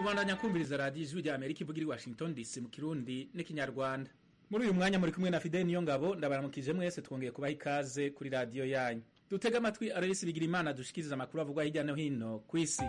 mubandanya kumviriza radiyo ijwi rya amerika ivugira i washington dc mu kirundi n'ikinyarwanda muri uyu mwanya muri kumwe na fideli niyo ngabo ndabaramukije mwese twongeye kubaha ikaze kuri radiyo yanyu dutega amatwi ararisi bigira imana dushikiriza amakuru avugwa hirya no hino ku isi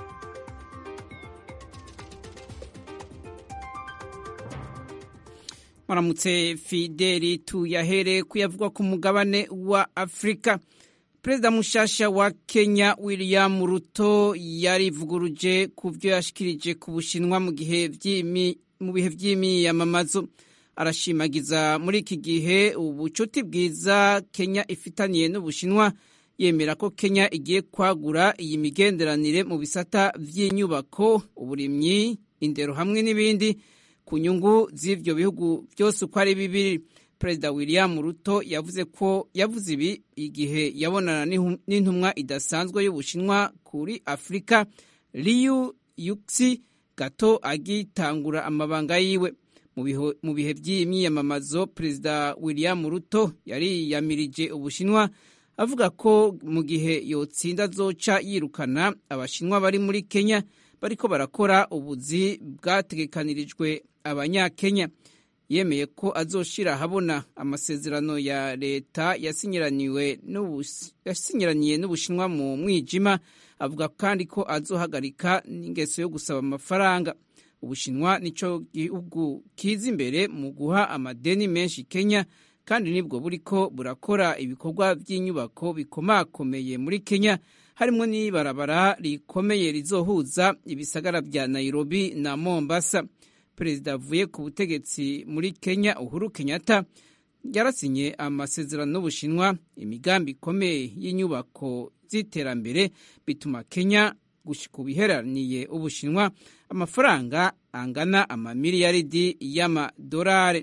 maramutse fideli tuyahere kuyavugwa ku mugabane wa afurika perezida mushasha wa kenya william ruto yarivuguruje ku byo yashikirije ku bushinwa mu bihe vy'imyiyamamazo arashimagiza muri iki gihe ubucuti bwiza kenya ifitaniye n'ubushinwa yemera ko kenya igiye kwagura iyi migenderanire mu bisata vy'inyubako uburimyi indero hamwe n'ibindi ku nyungu z'ivyo bihugu byose uko ari bibiri perezida william ruto yavuze ko yavuze ibi igihe yabonana n'intumwa idasanzwe y'ubushinwa kuri afurika liu yuxi gato agitangura amabanga yiwe mu bihe by'imyiyamamazo perezida william ruto yariyamirije ubushinwa avuga ko mu gihe yotsinda azoca yirukana abashinwa bari muri kenya bariko barakora ubuzi bwategekanirijwe abanyakenya yemeye ko azoshira ahabona amasezerano ya leta yasinyiraniye n'ubushinwa mu mwijima avuga kandi ko azohagarika n'ingeso yo gusaba amafaranga ubushinwa nico gihugu kiza imbere mu guha amadeni menshi kenya kandi nibwo buriko burakora ibikorwa by'inyubako bikomakomeye muri kenya harimo n'ibarabara rikomeye rizohuza ibisagara bya nairobi na mombasa perezida avuye ku butegetsi muri kenya uhuru kenyatta yarasinye amasezerano n'ubushinwa imigambi ikomeye y'inyubako z'iterambere bituma kenya ku biheraniye ubushinwa amafaranga angana amamiliyaridi y'amadolari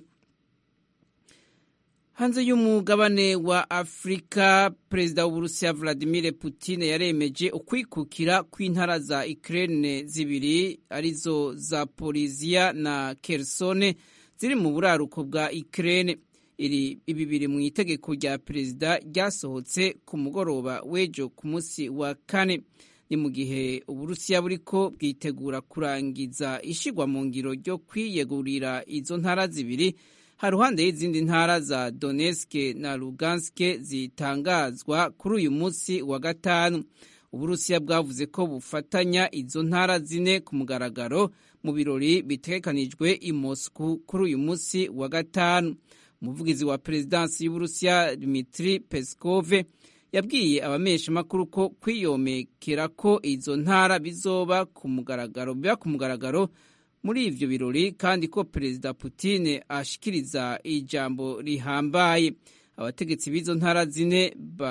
hanze y'umugabane wa afurika perezida w'uburusiya vladimir putin yaremeje ukwikukira kw'intara za ukraine zibiri arizo zaporizia na kersone ziri mu buraruko bwa ukraine iri ibi biri mu itegeko rya perezida ryasohotse ku mugoroba w'ejo ku munsi wa kane ni mu gihe uburusiya buriko bwitegura kurangiza ishigwa mu ngiro ryo kwiyegurira izo ntara zibiri haruhande y'izindi ntara za Donetsk na Lugansk zitangazwa kuri uyu munsi wa gatanu uburusiya bwavuze ko bufatanya izo ntara zine ku mugaragaro mu birori bitegekanijwe i Moscow kuri uyu munsi wa gatanu umuvugizi wa perezidansi y'uburusiya Dmitry Peskov yabwiye abamenyeshamakuru ko kwiyomekera ko izo ntara bizoba ku mugaragaro biba ku mugaragaro muri ivyo birori kandi ko perezida Putin ashikiriza ijambo rihambaye abategetsi b'izo ntara zine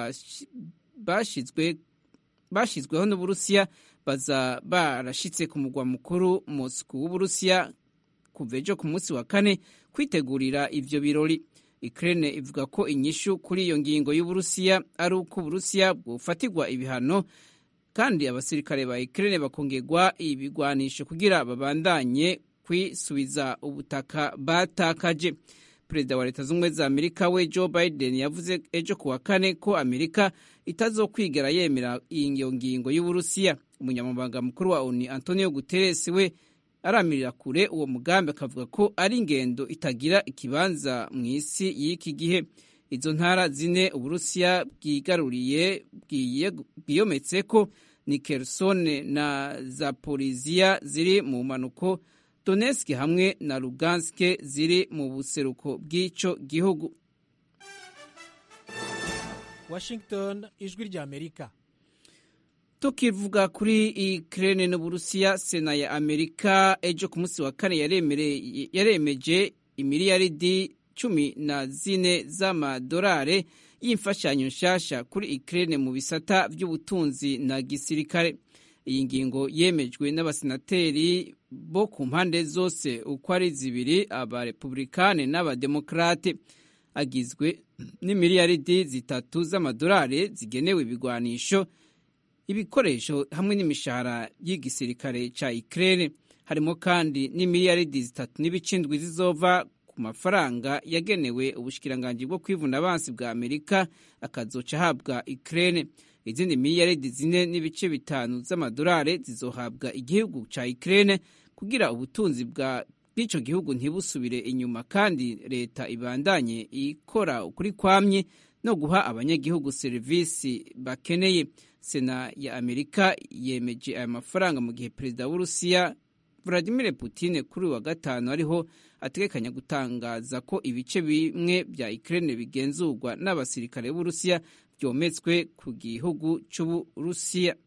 bashizwe bashizweho n'uburusiya baza barashitse ku mugwa mukuru Moscow w'uburusiya kuva ejo ku munsi wa kane kwitegurira ivyo birori Ukraine ivuga ko inyishu kuri iyo ngingo y'uburusiya ari uko uburusiya bwofatirwa ibihano kandi abasirikare ba Ukraine bakongerwa ibigwanisho kugira babandanye kwisubiza ubutaka batakaje perezida wa leta z'ubumwe za amerika we joe biden yavuze ejo kuwa kane ko amerika itazokwigera yemera iyo ngingo y'uburusiya umunyamabanga mukuru wa oni antonio guterres we aramirira kure uwo mugambi akavuga ko ari ingendo itagira ikibanza mu isi y'iki gihe izo ntara zine uburusiya bwigaruriye bwiyometse ko ni kersone na zaporizia ziri mu mpanuko donetsk hamwe na lugansk ziri mu buseruko bw'ico gihugu washington ijwi rya amerika tukivuga kuri Ukraine n'Uburusiya sena ya Amerika ejo ku munsi wa kane yaremeje imiliyaridi cumi na zine z'amadolari y'imfashanyo nshasha kuri Ukraine mu bisata by'ubutunzi na gisirikare iyi ngingo yemejwe n'abasenateri bo ku mpande zose uko ari zibiri abarepublikane n'abademokrate agizwe n'imiliyaridi zitatu z'amadolari zigenewe ibigwanisho ibikoresho hamwe n'imishahara y'igisirikare ca Ukraine harimo kandi n'imiliyaridi zitatu n'ibicindwi zizova ku mafaranga yagenewe ubushikiranganji bwo kwivuna abansi bwa Amerika akazoca ahabwa Ukraine izindi miliyaridi zine n'ibice bitanu z'amadolari zizohabwa igihugu ca Ukraine kugira ubutunzi bwa bw'ico gihugu ntibusubire inyuma kandi leta ibandanye ikora ukuri kwamye no guha abanyagihugu serivisi bakeneye sena ya amerika yemeje aya mafaranga mu gihe perezida w'urusiya vladimir putin kuri wa gatanu ariho ategekanya gutangaza ko ibice bimwe bya ukraine bigenzurwa n'abasirikare b'urusiya byometswe ku gihugu c'uburusiya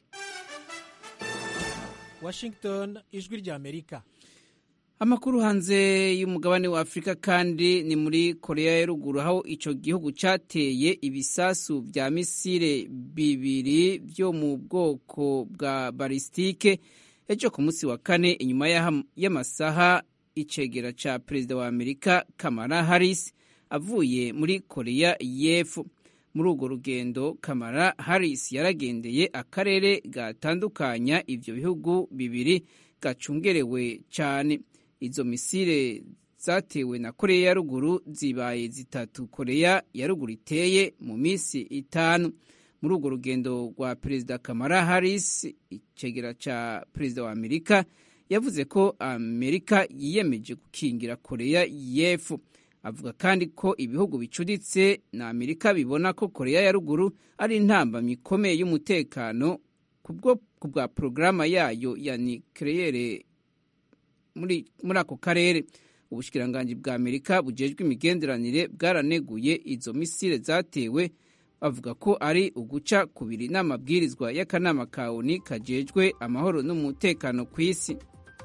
washington ijwi rya amerika amakuru hanze y'umugabane wa afurika kandi ni muri korea ya ruguru aho ico gihugu cateye ibisasu vya misile bibiri vyo mu bwoko bwa balistike ejo ku munsi wa kane inyuma y'amasaha icegera ca perezida wa amerika kamara harris avuye muri korea y'epfo muri urwo rugendo kamara harris yaragendeye akarere gatandukanya ivyo bihugu bibiri gacungerewe cane izo misile zatewe na koreya ya ruguru zibaye zitatu koreya ya ruguru iteye mu minsi itanu muri urwo rugendo rwa perezida kamara harris icegera ca perezida wa amerika yavuze ko amerika yiyemeje gukingira koreya y'epfo avuga kandi ko ibihugu bicuditse na amerika bibona ko koreya ya ruguru ari intambamyi ikomeye y'umutekano ku bwa porogaramu yayo ya nikeleyere muri ako karere ubushikiranganji bwa amerika bujejwe imigenderanire bwaraneguye izo misile zatewe bavuga ko ari uguca kubiri n'amabwirizwa y'akanama ka oni kajejwe amahoro n'umutekano ku isi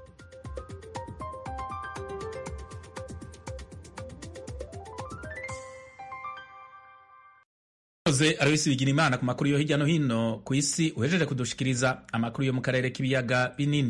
Oze Aloisi Bigirimana ku makuru yo hirya no hino ku isi uhejeje kudushikiriza amakuru yo mu karere k'ibiyaga binini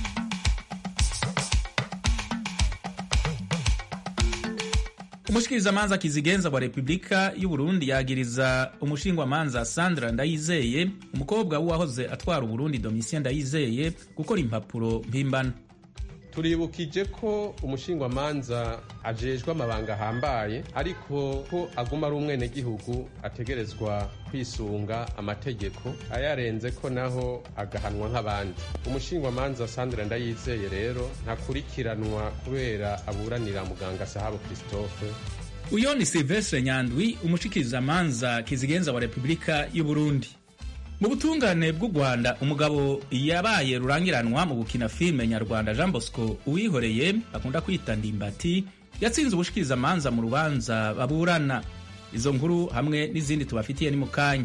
umushikirizamanza kizigenza wa repubulika y'u Burundi yagiriza umushingwamanza Sandra Ndayizeye umukobwa w'uwahoze atwara Uburundi Domitien Ndayizeye gukora impapuro mpimbano turibukije ko umushingwamanza ajejwe amabanga ahambaye ariko ko aguma ari umwenegihugu ategerezwa kwisunga amategeko ayarenze ko naho agahanwa nk'abandi umushingwamanza Sandra Ndayizeye rero ntakurikiranwa kubera aburanira muganga Sahabo Christophe uyo ni Silvestre Nyandwi umushikirizamanza kizigenza wa repubulika y'u Burundi mu butungane bw'u rwanda umugabo yabaye rurangiranwa mu gukina filime nyarwanda jean bosco uwihoreye bakunda kwita ndimbati yatsinze ubushikirizamanza mu rubanza baburana izo nkuru hamwe n'izindi tubafitiye ni mu kanya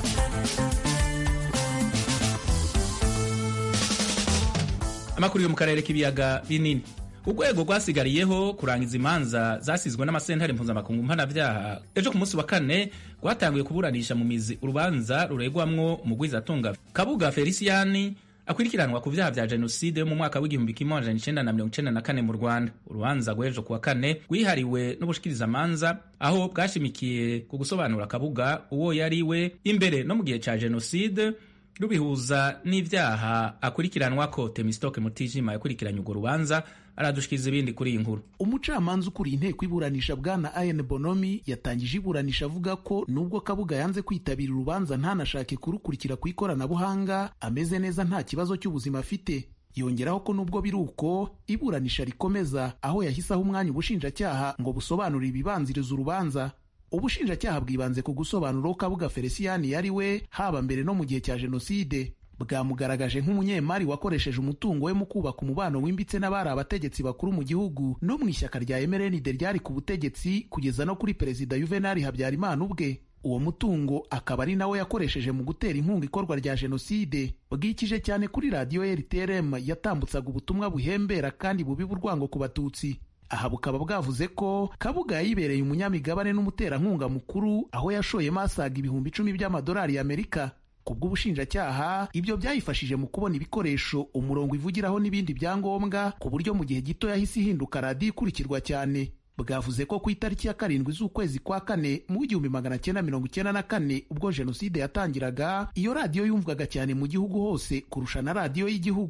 amakuru yo mu karere k'ibiyaga binini urwego rwasigariyeho kurangiza imanza zasizwe n'amasentare mpuzamakungu mpanabyaha ejo ku munsi wa kane rwatanguye kuburanisha mu mizi urubanza ruregwamwo umugwizatunga kabuga feliciyani akurikiranwa ku vyaha vya jenoside yo mu mwaka w'igihumbi kimwe amajana icenda na mirongo icenda na kane mu rwanda urubanza rw'ejo kuwa kane rwihariwe n'ubushikirizamanza aho bwashimikiye ku gusobanura kabuga uwo yari we imbere no mu gihe ca jenoside rubihuza n'ivyaha akurikiranwa ko temistoke mutijima yakurikiranye urwo rubanza aradushikiriza ibindi kuri iyi nkuru umucamanza ukuriye inteko iburanisha bwana ayen bonomi yatangije iburanisha avuga ko nubwo kabuga yanze kwitabira urubanza ntanashake kurukurikira ku ikoranabuhanga ameze neza nta kibazo cy'ubuzima afite yongeraho ko nubwo biri uko iburanisha rikomeza aho yahisaho umwanya ubushinjacyaha ngo busobanure ibibanziriza urubanza ubushinjacyaha bwibanze ku gusobanura uko kabuga feliciyani yari we haba mbere no mu gihe cya jenoside bwamugaragaje nk'umunyemari wakoresheje umutungo we mu kubaka umubano wimbitse n'abari abategetsi bakuru mu gihugu no mu ishyaka rya emerenide ryari ku butegetsi kugeza no kuri perezida yuvenali habyarimana ubwe uwo mutungo akaba ari nawo yakoresheje mu gutera inkunga ikorwa rya jenoside bwikije cyane kuri radiyo rtrm yatambutsaga ubutumwa buhembera kandi bubiba urwango ku batutsi aha bukaba bwavuze ko kabuga yayibereye umunyamigabane n'umuterankunga mukuru aho yashoyemo asaga ibihumbi icumi by'amadolari y'amerika ku bw'ubushinjacyaha ibyo byayifashije mu kubona ibikoresho umurongo ivugiraho n'ibindi byangombwa ku buryo mu gihe gito yahise ihinduka radiyo ikurikirwa cyane bwavuze ko ku itariki ya karindwi z'ukwezi kwa kane mu w'igihumbi magana cyenda mirongo icyenda na kane ubwo jenoside yatangiraga iyo radiyo yumvwaga cyane mu gihugu hose kurusha na radiyo y'igihugu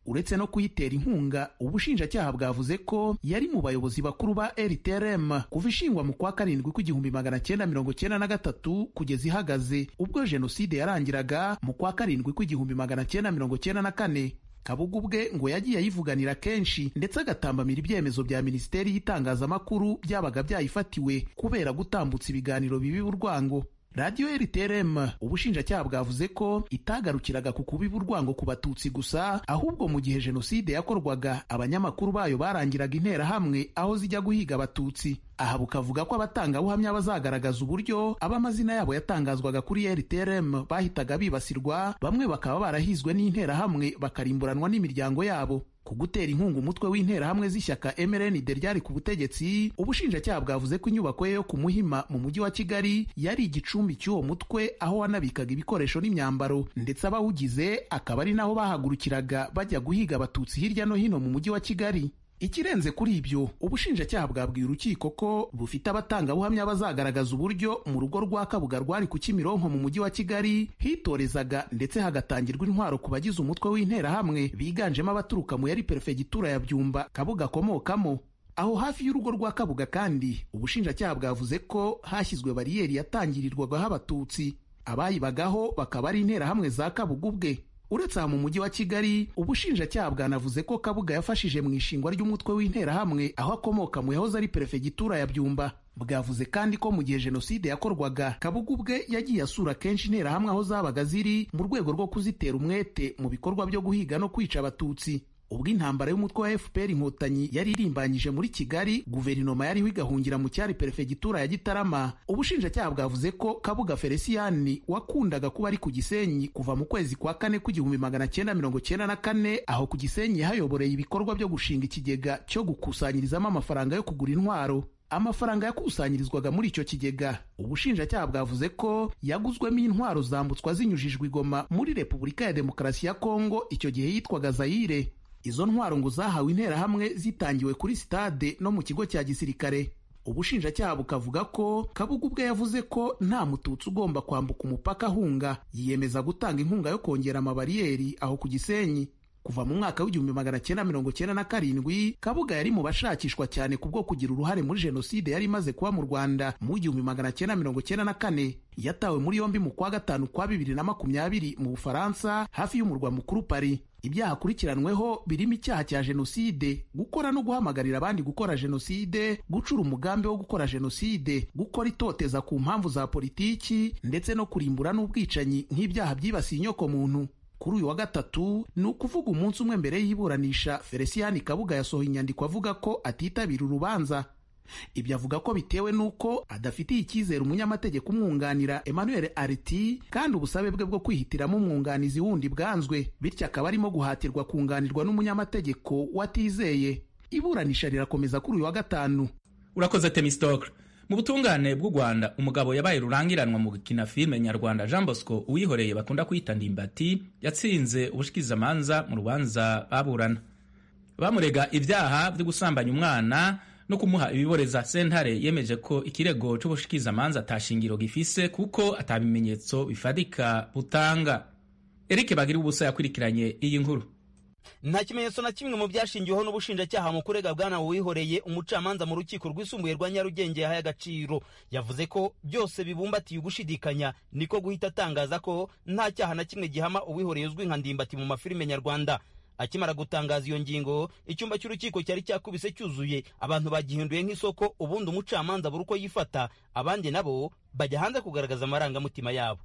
uretse no kuyitera inkunga ubushinjacyaha bwavuze ko yari mu bayobozi bakuru ba rtrm kuva ishingwa mu kwa karindwi kw'igihumbi magana cyenda mirongo cyenda na gatatu kugeza ihagaze ubwo jenoside yarangiraga mu kwa karindwi kw'igihumbi magana cyenda mirongo cyenda na kane kabuga ubwe ngo yagiye ayivuganira kenshi ndetse agatambamira ibyemezo bya minisiteri y'itangazamakuru byabaga byayifatiwe kubera gutambutsa ibiganiro bibi urwango radiyo rtrm ubushinjacyaha bwavuze ko itagarukiraga ku kubiba urwango ku batutsi gusa ahubwo mu gihe jenoside yakorwaga abanyamakuru bayo barangiraga interahamwe aho zijya guhiga abatutsi aha bukavuga ko abatangabuhamya bazagaragaza uburyo ab'amazina yabo yatangazwaga kuri rtrm bahitaga bibasirwa bamwe bakaba barahizwe n'interahamwe bakarimburanwa n'imiryango yabo ku gutera inkunga umutwe w'interahamwe z'ishyaka mrnd ryari ku butegetsi ubushinjacyaha bwavuze ko inyubako ye yo ku muhima mu mujyi wa kigali yari igicumbi cy'uwo mutwe aho wanabikaga ibikoresho n'imyambaro ndetse abawugize akaba ari naho bahagurukiraga bajya guhiga abatutsi hirya no hino mu mujyi wa kigali ikirenze kuri ibyo ubushinjacyaha bwabwiye urukiko ko bufite abatangabuhamya bazagaragaza uburyo mu rugo rwa kabuga rwari ku kimironko mu mujyi wa kigali hitorezaga ndetse hagatangirwa intwaro ku bagize umutwe w'interahamwe biganjemo abaturuka mu yari perefegitura ya byumba kabuga akomokamo aho hafi y'urugo rwa kabuga kandi ubushinjacyaha bwavuze ko hashyizwe bariyeri yatangirirwagaho abatutsi abayibagaho bakaba ari interahamwe za kabuga ubwe uretse aha mu mujyi wa kigali ubushinjacyaha bwanavuze ko kabuga yafashije mu ishingwa ry'umutwe w'interahamwe aho akomoka mu yahoze ari perefegitura ya byumba bwavuze kandi ko mu gihe jenoside yakorwaga kabuga ubwe yagiye asura kenshi interahamwe aho zabaga ziri mu rwego rwo kuzitera umwete mu bikorwa byo guhiga no kwica abatutsi ubwo intambara y'umutwe wa fpr inkotanyi yari irimbanyije muri kigali guverinoma yariho igahungira mu cyari perefegitura ya gitarama ubushinjacyaha bwavuze ko kabuga felisiyani wakundaga kuba ari ku gisenyi kuva mu kwezi kwa kane kw'igihumbi magana cyenda mirongo cyenda na kane aho ku gisenyi yahayoboreye ibikorwa byo gushinga ikigega cyo gukusanyirizamo amafaranga yo kugura intwaro amafaranga yakusanyirizwaga muri icyo kigega ubushinjacyaha bwavuze ko yaguzwemo intwaro zambutswa zinyujijwe igoma muri repubulika ya demokarasi ya kongo icyo gihe yitwaga zayire izo ntwaro ngo zahawe interahamwe zitangiwe kuri sitade no mu kigo cya gisirikare ubushinjacyaha bukavuga ko kabuga ubwe yavuze ko nta mututsi ugomba kwambuka umupaka ahunga yiyemeza gutanga inkunga yo kongera amabariyeri aho ku gisenyi kuva mu mwaka w'igihumbi magana cyenda mirongo cyenda na karindwi kabuga yari mu bashakishwa cyane kubwo kugira uruhare muri jenoside yari imaze kuba mu rwanda mu igihumbi magana cyenda mirongo cyenda na kane yatawe muri yombi mu kwa gatanu kwa bibiri na makumyabiri mu bufaransa hafi y'umurwa mukuru pari ibyaha akurikiranweho birimo icyaha cya jenoside gukora no guhamagarira abandi gukora jenoside gucura umugambi wo gukora jenoside gukora itoteza ku mpamvu za politiki ndetse no kurimbura n'ubwicanyi nk'ibyaha byibasiye inyokomuntu kuri uyu wa gatatu ni ukuvuga umunsi umwe mbere y'iburanisha felicien kabuga yasohoye inyandiko avuga ko atitabira urubanza ibyo avuga ko bitewe n'uko adafitiye icyizere umunyamategeko umwunganira emmanuel ariti kandi ubusabe bwe bwo kwihitiramo umwunganizi wundi bwanzwe bityo akaba arimo guhatirwa kunganirwa n'umunyamategeko watizeye iburanisha rirakomeza kuri uyu wa gatanu urakoze temistokle mu butungane bw'u rwanda umugabo yabaye rurangiranwa mu gukina filime nyarwanda jean bosco uwihoreye bakunda kwita ndimbati yatsinze ubushikirizamanza mu rubanza baburana bamurega ibyaha byo gusambanya umwana no kumuha ibiboreza sentare yemeje ko ikirego c'ubushikirizamanza atashingiro gifise kuko atabimenyetso bifadika butanga eric bagira ubusa yakurikiranye iyi nkuru nta kimenyetso na kimwe mu byashingiweho n'ubushinjacyaha mu kurega bwana wihoreye umucamanza mu rukiko rwisumbuye rwa nyarugenge yahaye agaciro yavuze ko byose bibumbatiye ugushidikanya niko guhita atangaza ko nta cyaha na kimwe gihama uwihoreye uzwi nka ndimbati mu mafilime nyarwanda akimara gutangaza iyo ngingo icyumba cy'urukiko cyari cyakubise cyuzuye abantu bagihinduye nk'isoko ubundi umucamanza buri uko yifata abandi nabo bajya hanze kugaragaza amarangamutima yabo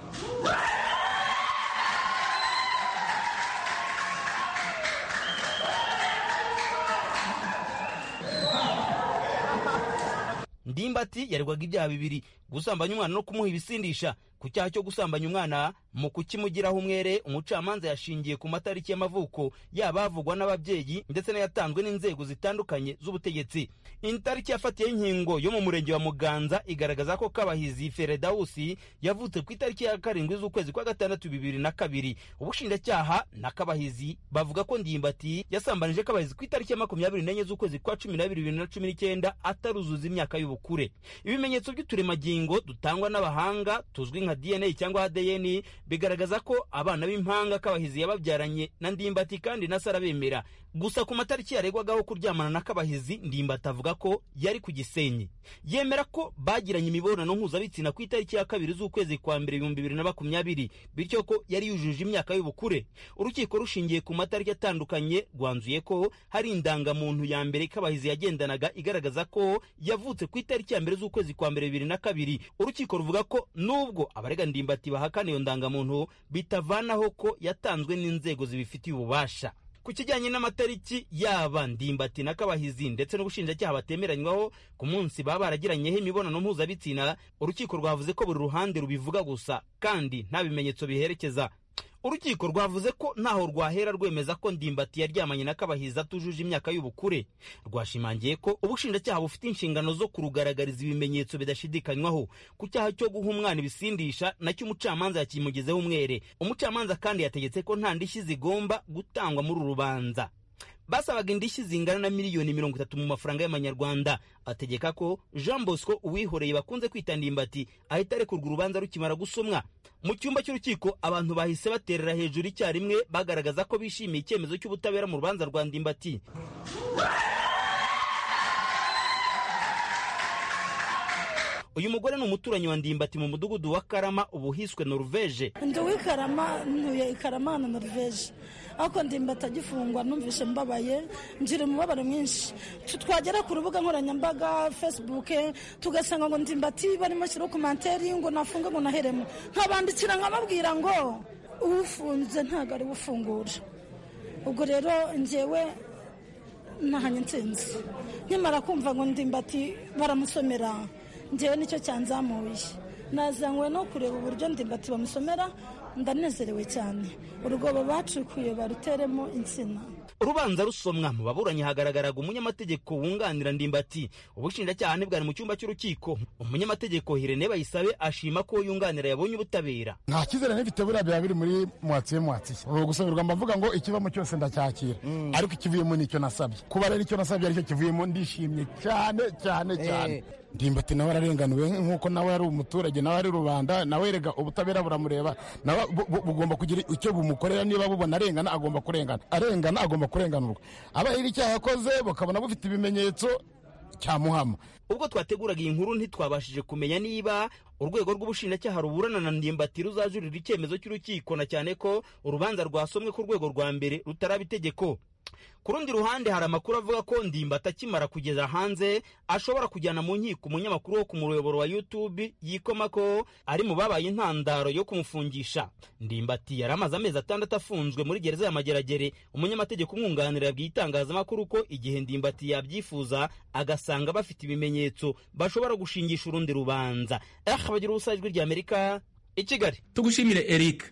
ndimbati yaregwaga ibyaha bibiri gusambanya umwana no kumuha ibisindisha ku cyaha cyo gusambanya umwana mu kukimugiraho umwere umucamanza yashingiye ku matariki y'amavuko yaba havugwa n'ababyeyi ndetse n'ayatanzwe n'inzego zitandukanye z'ubutegetsi itariki yafatiyeho inkingo yo mu murenge wa muganza igaragaza ko kabahizi feredawusi yavutse ku itariki ya karindwi z'ukwezi kwa gatandatu bibiri na kabiri ubushinjacyaha na kabahizi bavuga ko ndimbati yasambanije kabahizi ku itariki ya makumyabiri n'enye z'ukwezi kwa cumi n'abiri bibiri na cumi n'icyenda ataruzuza imyaka y'ubukure ibimenyetso by'uturemagingo dutangwa n'abahanga tuzwi nka dna cyangwa adn bigaragaza ko abana b'impanga kabahizi yababyaranye na ndimbati kandi na se arabemera gusa ku matariki yaregwagaho kuryamana na kabahizi ndimbati avuga ko yari ku gisenyi yemera ko bagiranye imibonano mpuzabitsina ku itariki ya kabiri z'ukwezi kwa mbere ibihumbi bibiri na makumyabiri bityo ko yari yujuje imyaka y'ubukure urukiko rushingiye ku matariki atandukanye rwanzuye ko hari indangamuntu ya mbere kabahizi yagendanaga igaragaza ko yavutse ku itariki ya mbere z'ukwezi kwa mbere bibiri na kabiri urukiko ruvuga ko nubwo abarega ndimbati bahakana iyo ndangamuntu bitavanaho ko yatanzwe n'inzego zibifitiye ububasha ku kijyanye n'amatariki yaba ndimbati na kabahizi ndetse n'ubushinjacyaha batemeranywaho ku munsi baba baragiranyeho imibonano mpuzabitsina urukiko rwavuze ko buri ruhande rubivuga gusa kandi nta bimenyetso biherekeza urukiko rwavuze ko ntaho rwahera rwemeza ko ndimbati yaryamanye na kabahizi atujuje imyaka y'ubukure rwashimangiye ko ubushinjacyaha bufite inshingano zo kurugaragariza ibimenyetso bidashidikanywaho ku cyaha cyo guha umwana ibisindisha nacyo umucamanza yakimugezeho umwere umucamanza kandi yategetse ko nta ndishyi zigomba gutangwa muri uru rubanza basabaga indishyi zingana na miliyoni mirongo itatu mu mafaranga y'amanyarwanda ategeka ko jean bosco uwihoreye bakunze kwita ndimbati ahita arekurwa urubanza rukimara gusomwa mu cyumba cy'urukiko abantu bahise baterera hejuru icyarimwe bagaragaza ko bishimiye icyemezo cy'ubutabera mu rubanza rwa ndimbati uyu mugore ni umuturanyi wa ndimbati mu mudugudu wa karama ubu hiswe noruveje ndi uw'ikarama ntuye ikarama na noruveje ariko ndimbati agifungwa numvishe mbabaye ngira umubabaro mwinshi twagera ku rubuga nkoranyambaga fesibuke tugasanga ngo ndimbati barimo shyiraho komanteri ngo nafunge ngo naheremo nkabandikira nkababwira ngo uwufunze ntabwo ari ufungura ubwo rero ngewe ntahanye nsinzi nkimara kumva ngo ndimbati baramusomera ngewe nicyo cyanzamuye nazanywe no kureba uburyo ndimbati bamusomera ndanezerewe cyane urwobo bacukuye baruteremo insina urubanza rusomwa mu baburanyi hagaragaraga umunyamategeko wunganira ndimbati ubushinjacyaha ntibwari mu cyumba cy'urukiko umunyamategeko hirene bayisabe ashima ko yunganira yabonye ubutabera nta cyizere n'ifite buriya biba biri muri mwatsiye mwatsiye ubu gusabirwa mbavuga ngo ikivamo cyose ndacyakira ariko ikivuyemo nicyo nasabye kuba rero icyo nasabye aricyo kivuyemo ndishimye cyane cyane cyane ndimbati nawe ararenganiwe nk'uko nawe ari umuturage nawe ari rubanda nawe rega ubutabera buramureba nawe bugomba kugira icyo bumukorera niba bubona arengana agomba kurengana arengana agomba kurenganurwa abahira icyaha yakoze bakabona bufite ibimenyetso cyamuhama ubwo twateguraga iyi nkuru ntitwabashije kumenya niba urwego rw'ubushinjacyaha ruburana na ndimbati ruzajurira icyemezo cy'urukiko na cyane ko urubanza rwasomwe ku rwego rwa mbere rutaraba itegeko ku rundi ruhande hari amakuru avuga ko ndimbati akimara kugeza hanze ashobora kujyana mu nkiko umunyamakuru wo ku muyoboro wa youtube yikoma ko ari mu babaye intandaro yo kumufungisha ndimbati yari amaze amezi atandatu afunzwe muri gereza ya mageragere umunyamategeko umwunganira yabwiye itangazamakuru ko igihe ndimbati yabyifuza agasanga bafite ibimenyetso bashobora gushingisha urundi rubanza eh bagira ubusa ijwi rya amerika i kigali tugushimire eric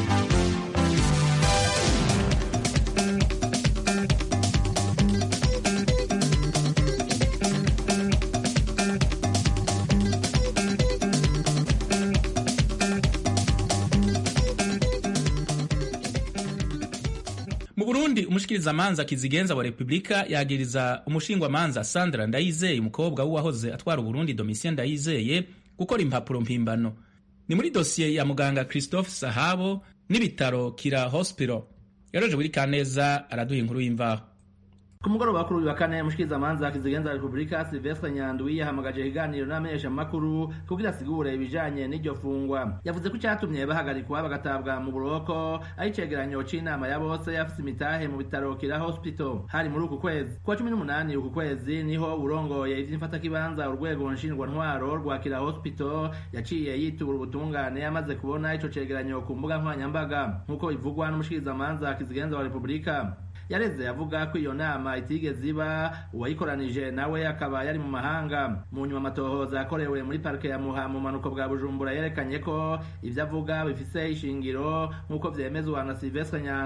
mu burundi umushikirizamanza kizigenza wa repubulika yagiriza umushingwamanza sandra ndayizeye umukobwa w'uwahoze atwara uburundi domitien ndayizeye gukora impapuro mpimbano ni muri dosiye ya muganga christophe sahabo n'ibitaro kira hospital yaroje buri kaneza araduha inkuru y'imvaho ku mugoroba kuri uyu wa kane mushikirizamanza kizigenza repubulika silvestre nyandwi yahamagaje ikiganiro n'amenyeshamakuru kugira asigure ibijanye n'iryo fungwa yavuze ko icyatumye bahagarikwa bagatabwa mu buroko ari icegeranyo c'inama ya bose yafise imitahe mu bitaro kira hospital hari muri uku kwezi kuwa cumi n'umunani uku kwezi niho urongoye ivy'imfatakibanza urwego nshingwantwaro rwa kira hospital yaciye yitura ubutungane yamaze kubona ico cegeranyo ku mbuga nkoranyambaga nk'uko bivugwa n'umushikirizamanza kizigenza wa repubulika yareze avuga ko iyo nama itigeze iba uwayikoranije nawe akaba yari mu mahanga mu nyuma amatohoza yakorewe muri parike ya muha mu manuko bwa bujumbura yerekanye ko ibyo avuga bifise ishingiro nk'uko vyemezwa na silvestre nyandwi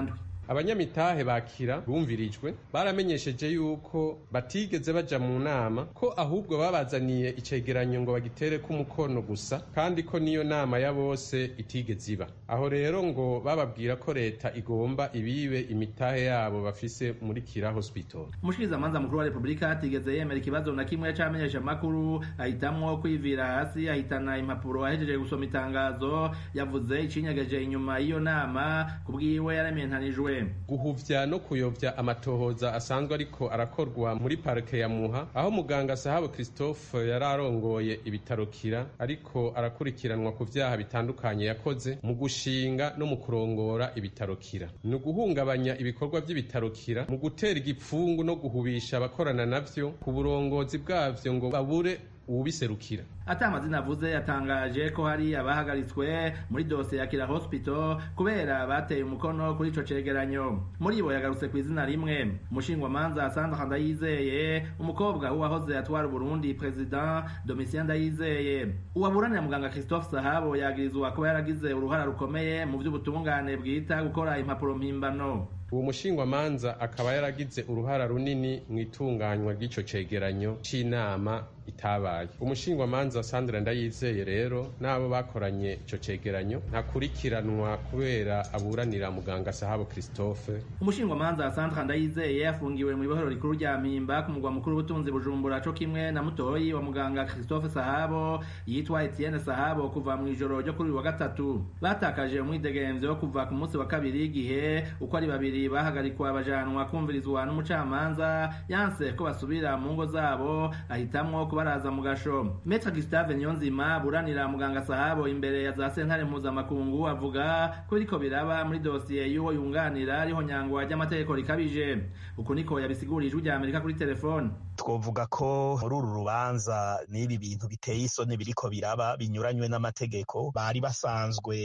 abanyamitahe bakira bumvirijwe baramenyesheje yuko batigeze baja mu nama ko ahubwo babazaniye icegeranyo ngo bagitere ko umukono gusa kandi ko niyo nama ya bose itigeze iba aho rero ngo bababwira ko leta igomba ibibe imitahe yabo bafise muri kira hospital umushikirizamanza mukuru wa repubulika atigeze yemera ikibazo na kimwe c'amenyesha makuru ahitamwo kwivira hasi ahitana impapuro ahejeje gusoma itangazo yavuze icinyegeje inyuma y'iyo nama kubwiwe yarementanijwe guhuvya no kuyovya amatohoza asanzwe ariko arakorwa muri parike ya muha aho muganga sahabo christophe yari arongoye ibitaro kira ariko arakurikiranwa ku vyaha bitandukanye yakoze mu gushinga no mu kurongora ibitaro kira ni uguhungabanya ibikorwa vy'ibitaro kira mu gutera igipfungu no guhubisha abakorana navyo ku burongozi bwavyo ngo babure uwubiserukira ata amazina avuze yatangaje ko hari abahagaritswe muri dosiye ya kira hospital kubera bateye umukono kuri ico cegeranyo muri bo yagarutse ku izina rimwe umushingwamanza sandra ndayizeye umukobwa w'uwahoze atwara uburundi president domitien ndayizeye uwaburanira muganga christophe sahabo yagirizwa kuba yaragize uruhara rukomeye mu vy'ubutungane bwita gukora impapuro mpimbano uwo mushingwamanza akaba yaragize uruhara runini mu itunganywa ry'ico cegeranyo c'inama itabaye umushingwamanza sandra ndayizeye rero n'abo bakoranye ico cegeranyo ntakurikiranwa kubera aburanira muganga sahabo christophe umushingwamanza sandra ndayizeye afungiwe mu ibohero rikuru rya mpimba ku mugwa mukuru w'ubutunzi bujumbura co kimwe na mutoyi wa muganga christophe sahabo yitwa etienne sahabo kuva mu ijoro ryo kuri uyu wa gatatu batakaje umwidegemvyo kuva ku munsi wa kabiri igihe uko ari babiri bahagarikwa bajanwa kumvirizwa n'umucamanza yanse ko basubira mu ngo zabo ahitamwo kubaraza mu gasho metre gustave niyonzima buranira muganga sahabo imbere ya za sentare mpuzamakungu avuga ko biriko biraba muri dosiye y'uwo yunganira ariho nyangwa ry'amategeko rikabije uku niko yabisiguriye ijwi rya amerika kuri telefone twovuga ko muri uru rubanza n'ibi bintu biteye isoni biriko biraba binyuranywe n'amategeko bari basanzwe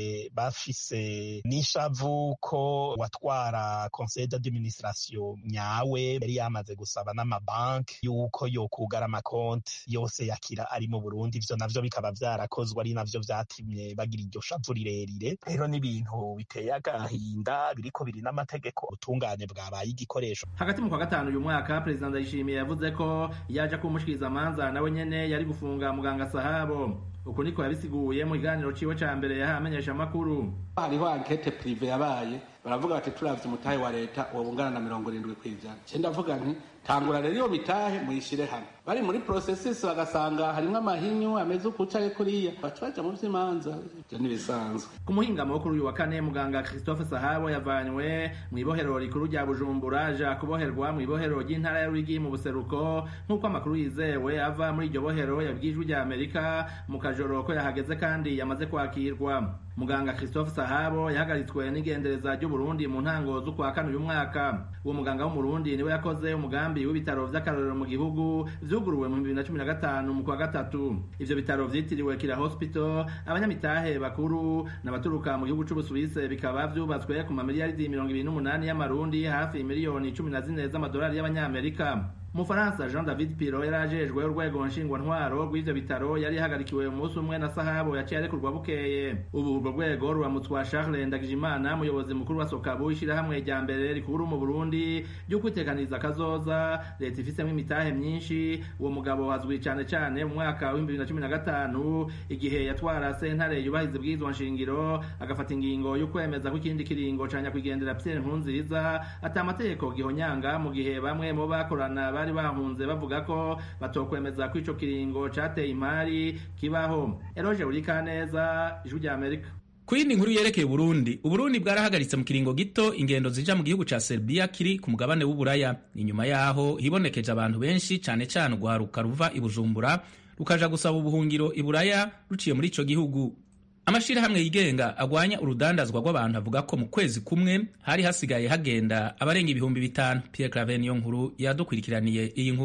bafise n'ishavu ko watwara conseil d'administration nyawe yari yamaze gusaba n'amabanki yuko yokugara amakonti yose yakira ari mu burundi ivyo navyo bikaba vyarakozwe ari navyo vyatumye bagira iryo shavu rirerire rero n'ibintu biteye agahinda biriko biri n'amategeko ubutungane bwabaye igikoresho hagati mu kwa gatanu uyu mwaka perezida ndayishimiye yavuze ko yaje kumushikiriza amanza nawe nyene yari gufunga muganga sahabo uku niko yabisiguye mu kiganiro ciwe ca mbere yahaye amenyesha amakuru hariho ankete prive yabaye baravuga bati turavye umutahe wa leta uwo bungana na mirongo irindwi kw'ijana ce ndavuga nti tangura rero iyo mitahe muyishire hamwe bari muri processus bagasanga harimwo amahinyu ameze ukucaye kuriya baca baja mu vy'imanza ivyo ntibisanzwe ku muhingamo wo kuri uyu wa kane muganga christophe sahabo yavanywe mu ibohero rikuru rya bujumbura aja kuboherwa mu ibohero ry'intara ya rwigi mu buseruko nk'uko amakuru yizewe ava muri iryo bohero yabwijwe rya amerika mu kajoro ko yahageze kandi yamaze kwakirwa muganga christophe sahabo yahagaritswe n'igendereza ry'uburundi mu ntango z'ukwa kane uyu mwaka uwo muganga w'umurundi niwe yakoze umugambi w'ibitaro vy'akarorero mu gihugu vyuguruwe mu bibiri na cumi na gatanu mu kwa gatatu ivyo bitaro vyitiriwe kira hospital abanyamitahe bakuru n'abaturuka mu gihugu c'ubusuwise bikaba vyubatswe ku mamiliyaridi mirongo ibiri n'umunani y'amarundi hafi miliyoni cumi na zine z'amadolari y'abanyamerika umufaransa jean david piro yari ajejwe urwego nshingwantwaro rw'ivyo bitaro yari yahagarikiwe umunsi umwe na sahabo yaciye arekurwa bukeye ubu urwo rwego ruramutswa charles ndagijimana umuyobozi mukuru wa sokabu ishirahamwe rya mbere rikuru mu burundi ryo kwitekaniza akazoza leta ifisemwo imitahe myinshi uwo mugabo azwi cane cane mu mwaka w'ibihumbi bibiri na cumi na gatanu igihe yatwara sentare yubahiriza ibwirizwa nshingiro agafata ingingo yo kwemeza ko ikindi kiringo ca nyakwigendera pierre nkurunziza ata amategeko gihonyanga mu gihe bamwe mu bakorana bari bahunze bavuga ko batokwemeza ko ico kiringo cateye imari kibaho eroje urikaneza ijwi rya amerika ku yindi nkuru yerekeye uburundi uburundi bwarahagaritse mu kiringo gito ingendo zija mu gihugu ca serbia kiri ku mugabane w'uburaya inyuma yaho hibonekeje abantu benshi cane cane urwaruka ruva i bujumbura rukaja gusaba ubuhungiro i buraya ruciye muri ico gihugu amashirahamwe yigenga agwanya urudandazwa rw'abantu avuga ko mu kwezi kumwe hari hasigaye hagenda abarenga ibihumbi bitanu pierre claver niyo nkuru yadukurikiraniye iyi nkuru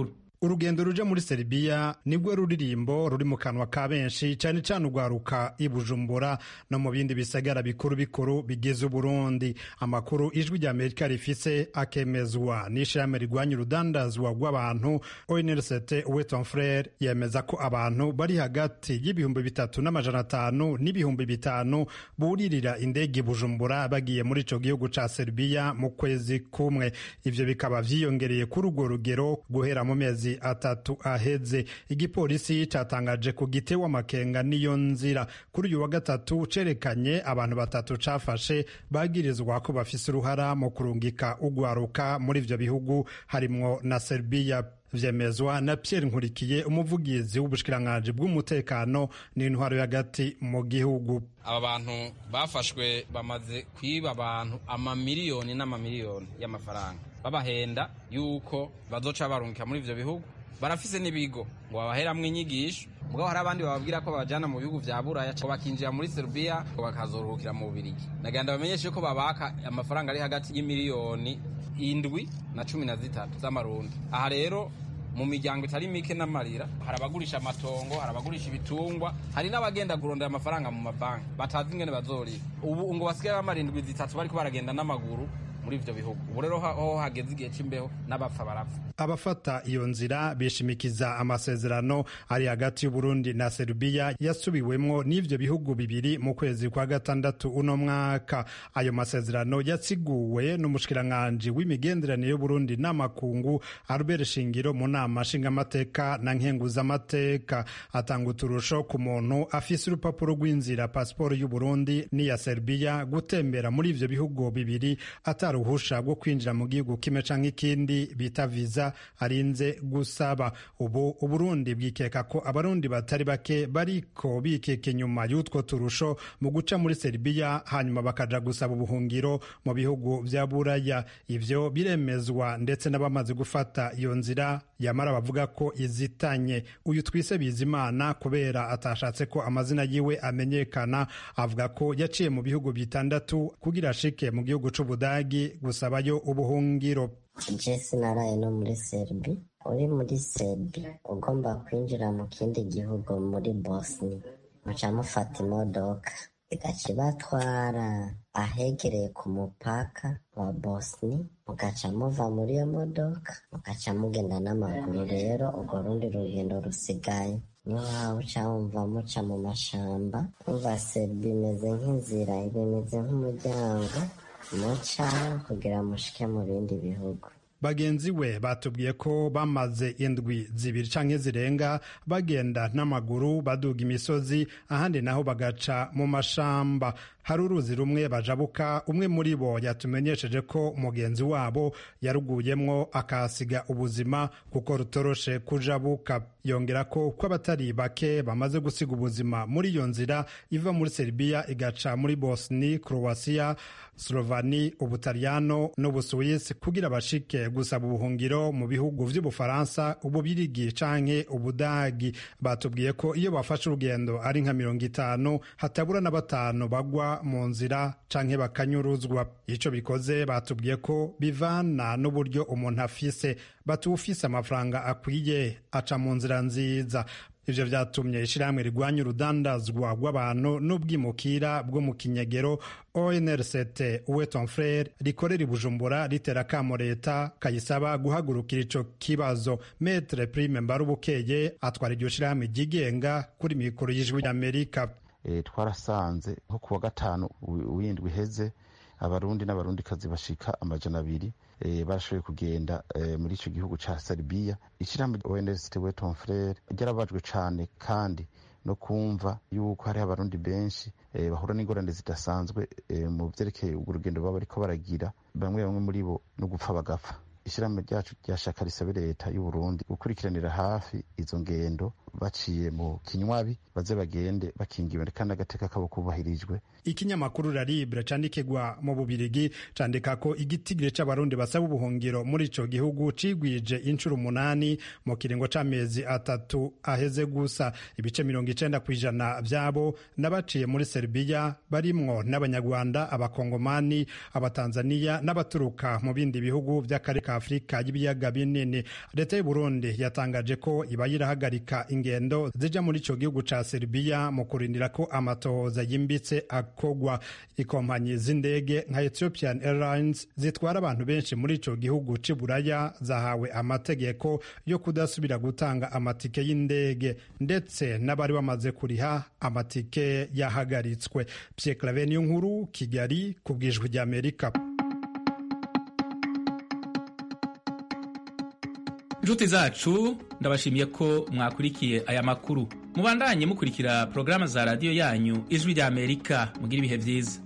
urugendo ruja muri Serbia nibwo ruririmbo ruri mu kanwa ka benshi cyane cyane urwaruka i Bujumbura no mu bindi bisagara bikuru bikuru bigize Uburundi amakuru ijwi rya Amerika rifise akemezwa n'ishirahamwe rigwanya urudandazwa rw'abantu ONLCT Weton Frere yemeza ko abantu bari hagati y'ibihumbi bitatu n'amajana atanu n'ibihumbi bitanu buririra indege i Bujumbura bagiye muri ico gihugu ca Serbia mu kwezi kumwe ivyo bikaba vyiyongereye kuri urwo rugero guhera mu mezi atatu aheze igipolisi catangaje ku gite w'amakenga n'iyo nzira kuri uyu wa gatatu cerekanye abantu batatu cafashe bagirizwa ko bafise uruhara mu kurungika ugwaruka muri ivyo bihugu harimwo na Serbia vyemezwa na Pierre Nkurikiye umuvugizi w'ubushikiranganji bw'umutekano n'intwaro y'agati mu gihugu aba bantu bafashwe bamaze kwiba abantu amamiliyoni n'amamiliyoni y'amafaranga babahenda yuko bazoca barungika muri ivyo bihugu barafise n'ibigo ngo babaheramwo inyigisho mugabo hari abandi bababwira ko babajana mu bihugu vya buraya ko bakinjira muri serubiya ko bakazoruhukira mu bubirigi nagenda bamenyeshe ko babaka amafaranga ari hagati y'imiliyoni indwi na cumi na zitatu z'amarundi aha rero mu miryango itari mike n'amarira hari abagurisha amatongo hari abagurisha ibitungwa hari n'abagenda kurondera amafaranga mu mabanki batazi ingene bazorira ubu ngo basigaye bamarindwi zitatu bariko baragenda n'amaguru muri ivyo bihugu ubu rero ho hageze igihe c'imbeho n'abapfa barapfa abafata iyo nzira bishimikiza amasezerano ari hagati y'uburundi na serubiya yasubiwemwo n'ivyo bihugu bibiri mu kwezi kwa gatandatu uno mwaka ayo masezerano yatsiguwe n'umushikiranganji w'imigenderanire y'uburundi n'amakungu albert shingiro mu nama nshingamateka na nkenguzamateka atanga uturusho ku muntu afise urupapuro rw'inzira pasiporo y'uburundi n'iya serubiya gutembera muri ivyo bihugu bibiri ataruhusha rwo kwinjira mu gihugu kimwe canke ikindi bita viza arinze gusaba ubu uburundi bwikeka ko abarundi batari bake bariko bikeka inyuma y'utwo turusho mu guca muri seribiya hanyuma bakaja gusaba ubuhungiro mu bihugu vya buraya ivyo biremezwa ndetse n'abamaze gufata iyo nzira yamara bavuga ko izitanye uyu twise bizimana kubera atashatse ko amazina yiwe amenyekana avuga ko yaciye mu bihugu bitandatu kugira ashike mu gihugu c'ubudagi gusabayo ubuhungiro jesi naraye no muri serbi uri muri serbi ugomba kwinjira mu kindi gihugu muri bosni muca mufata imodoka igaca ibatwara ahegereye ku mupaka wa bosni mugaca muva muri iyo modoka mugaca mugenda n'amaguru rero urwo rundi rugendo rusigaye niyo waba uca wumva muca mu mashamba umva serbi imeze nk'inzira bimeze nk'umuryango muca kugira mushike mu bindi bihugu bagenzi we batubwiye ko bamaze indwi zibiri canke zirenga bagenda n'amaguru baduga imisozi ahandi naho bagaca mu mashamba hari uruzi rumwe bajabuka umwe muri bo yatumenyesheje ko mugenzi wabo yaruguyemwo akahasiga ubuzima kuko rutoroshe kujabuka yongera ko ko abatari bake bamaze gusiga ubuzima muri iyo nzira iva muri Serbia igaca muri Bosni Croatia Slovani Ubutaliyano n'Ubusuwisi kugira bashike gusaba ubuhungiro mu bihugu vy'Ubufaransa Ububirigi canke Ubudagi batubwiye ko iyo bafashe urugendo ari nka mirongo itanu hatabura na batanu bagwa mu nzira canke bakanyuruzwa ico bikoze batubwiye ko bivana n'uburyo umuntu afise batuwufise amafaranga akwiye aca mu nzira nziza ivyo vyatumye ishirahamwe rigwanya urudandazwa rw'abantu n'ubwimukira bwo mu kinyegero onrct uweton frere rikorera i bujumbura ritera kamo leta kayisaba guhagurukira ico kibazo metre prime mbarubukeye atwara iryo shirahamwe ryigenga kuri mikoro y'ijwi ry'amerika e, twarasanze nko kuwa gatanu w'indwi iheze abarundi n'abarundikazi bashika amajana abiri e, barashoboye kugenda e, muri ico gihugu ca Serbia ishirahamwe ONST Weton Frere ryarabajwe cane kandi no kumva yuko hari abarundi benshi e, bahura n'ingorane zidasanzwe e, mu vyerekeye urwo rugendo baba bariko baragira bamwe bamwe muri bo no gupfa bagapfa ishirahamwe ryacu ryashaka risabe leta y'uburundi gukurikiranira hafi izo ngendo baciye mu kinywabi baze bagende bakingiwe kandi agateka kabo kubahirijwe ikinyamakuru la libre candikirwa mu bubirigi candika ko igitigire c'abarundi basaba ubuhungiro muri ico gihugu cigwije inshuro umunani mu kiringo c'amezi atatu aheze gusa ibice mirongo icenda kw'ijana vyabo n'abaciye muri serbiya barimwo n'abanyarwanda abakongomani abatanzaniya n'abaturuka mu bindi bihugu vy'akarere ka afurika y'ibiyaga binini leta y'uburundi yatangaje ko iba yirahagarika ingendo zija muri ico gihugu ca serbiya mu kurindira ko amatohoza yimbitse kogwa ikompanyi z'indege nka Ethiopian Airlines zitwara abantu benshi muri ico gihugu c'i Buraya zahawe amategeko yo kudasubira gutanga amatike y'indege ndetse n'abari bamaze kuriha amatike yahagaritswe Pierre Claver niyo nkuru Kigali ku bwijwi rya Amerika inshuti zacu ndabashimiye ko mwakurikiye aya makuru mubandanye mukurikira porogaramu za radiyo yanyu ijwi rya amerika mugire ibihe byiza